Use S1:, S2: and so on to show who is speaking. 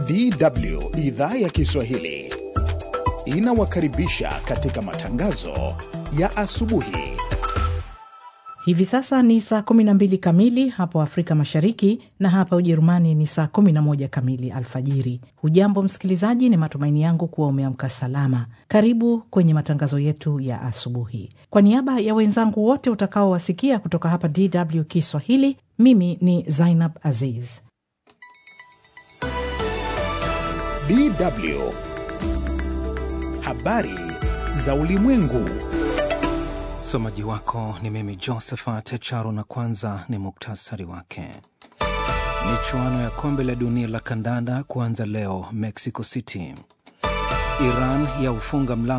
S1: DW idhaa ya Kiswahili inawakaribisha katika matangazo ya asubuhi.
S2: Hivi sasa ni saa 12 kamili hapo Afrika Mashariki na hapa Ujerumani ni saa 11 kamili alfajiri. Hujambo msikilizaji, ni matumaini yangu kuwa umeamka salama. Karibu kwenye matangazo yetu ya asubuhi. Kwa niaba ya wenzangu wote utakaowasikia kutoka hapa DW Kiswahili, mimi ni Zainab Aziz.
S1: DW habari za ulimwengu.
S3: Msomaji wako ni mimi Josephat Charo, na kwanza ni muktasari wake. Michuano ya kombe la dunia la kandanda kuanza leo Mexico City. Iran ya ufunga mlango